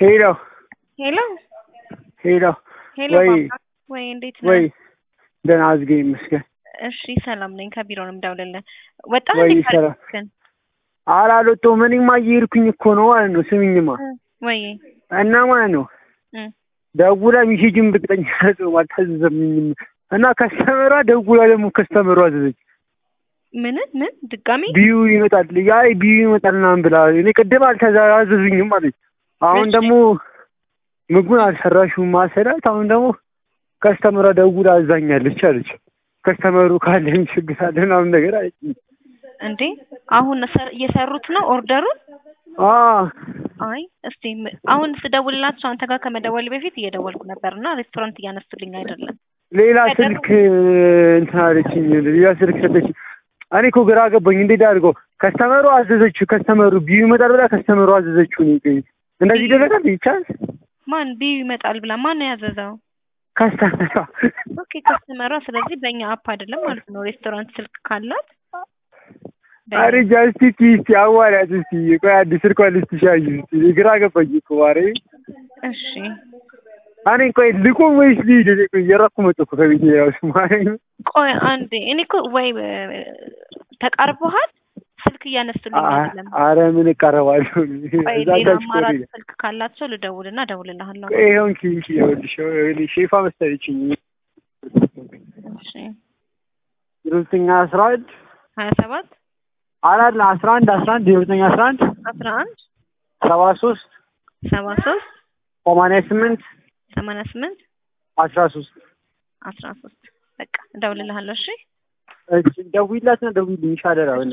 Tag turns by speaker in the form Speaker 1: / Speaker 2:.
Speaker 1: ሄሎ
Speaker 2: ሄሎ
Speaker 1: ሄሎ
Speaker 2: ሄሎ
Speaker 1: ወይ
Speaker 2: ባባ ወይ እንዴት ነህ?
Speaker 1: ወይ ደህና አዝገኝ ይመስገን።
Speaker 2: እሺ ሰላም ነኝ። ከቢሮ ነው የምደውልልህ። ወጣህ
Speaker 1: ወይ
Speaker 2: እንዴ
Speaker 1: ሰላም
Speaker 2: ካልክን?
Speaker 1: አላልወጣሁም። እኔማ እየሄድኩኝ እኮ ነው ማለት ነው። ስሚኝማ
Speaker 2: ወይ
Speaker 1: እና ማለት ነው
Speaker 2: እም፣
Speaker 1: ደውላ ሚሴጅን ብቅጠኝ ጽም አልታዘዘምኝም እና ከስተመሯ ደውላ ደግሞ ከስተመሯ አዘዘች
Speaker 2: ምን ምን ድጋሚ
Speaker 1: ቢዩ ይመጣል ያ ቢዩ ይመጣል ምናምን ብላ እኔ ቅድም አልተዛዘዙኝም አለች። አሁን
Speaker 2: እሺ።
Speaker 1: ደግሞ ምግቡን አልሰራሽውም ማሰላት አሁን ደግሞ ከስተመሯ ደውላ አዛኛለች አለች። ከስተመሩ ካለ ችግር አለ ምናምን ነገር አለች።
Speaker 2: እንዴ አሁን ሰር- እየሰሩት ነው ኦርደሩን?
Speaker 1: አዎ
Speaker 2: አይ እስቲ ም- አሁን ስደውልላቸው አንተ ጋር ከመደወል በፊት እየደወልኩ ነበር እና ሬስቶራንት እያነሱልኝ አይደለም።
Speaker 1: ሌላ
Speaker 2: ከደረሱ-
Speaker 1: ስልክ እንትን አለችኝ። ሌላ ስልክ ሰጠች። እኔ እኮ ግራ ገባኝ። እንዴት አድርገው ከስተመሩ አዘዘችው። ከስተመሩ ቢዩ ይመጣል ብላ ከስተመሩ አዘዘችው። እኔ ቆይ እንደዚህ ይደረጋል? ይቻላል?
Speaker 2: ማን ቢዩ ይመጣል ብላ ማን ነው ያዘዘው?
Speaker 1: ከስተመሯ
Speaker 2: ኦኬ ከስተመሯ። ስለዚህ በእኛ አፕ አይደለም ማለት ነው። ሬስቶራንት ስልክ ካላት በእኛ-
Speaker 1: አረ ጃስቲ እስቲ አዋሪያት እስቲ ቆይ አዲስ ስልኳ ልስትሻይ እስቲ ግራ ገባኝ እኮ ማርያም።
Speaker 2: እሺ
Speaker 1: እኔ ቆይ ልቁም ወይስ ልሂድ? እኔ ቆይ እየራኩ መጣሁ እኮ ከቤቴ እራሱ ማርያም።
Speaker 2: ቆይ አንዴ እኔ እኮ ወይ እ፣ ተቃርቦሃል ስልክ እያነሱልኝ አይደለም።
Speaker 1: አረ ምን እቀረባለሁ
Speaker 2: ቆይ
Speaker 1: እዛ
Speaker 2: ሌላ
Speaker 1: ታች እኮ
Speaker 2: አማራጭ
Speaker 1: ሌላ
Speaker 2: ስልክ ካላቸው ልደውልና እደውልልሃለሁ።
Speaker 1: ቆይ ይኸው እንኪ እንኪ ይኸውልሽ ይኸውልሽ ሼፋ መሰለችኝ
Speaker 2: እሺ
Speaker 1: ዘጠኝ አስራ አንድ
Speaker 2: ሀያ ሰባት
Speaker 1: አራት አስራ አንድ አስራ አንድ ዘጠኝ አስራ አንድ
Speaker 2: አስራ አንድ
Speaker 1: ሰባ ሶስት
Speaker 2: ሰባ ሶስት
Speaker 1: ሰማንያ ስምንት
Speaker 2: ሰማንያ ስምንት
Speaker 1: አስራ ሶስት
Speaker 2: አስራ ሶስት በቃ እደውልልሃለሁ። እሺ
Speaker 1: እሺ ደውዪላትና ደውዪልኝ ይሻላል።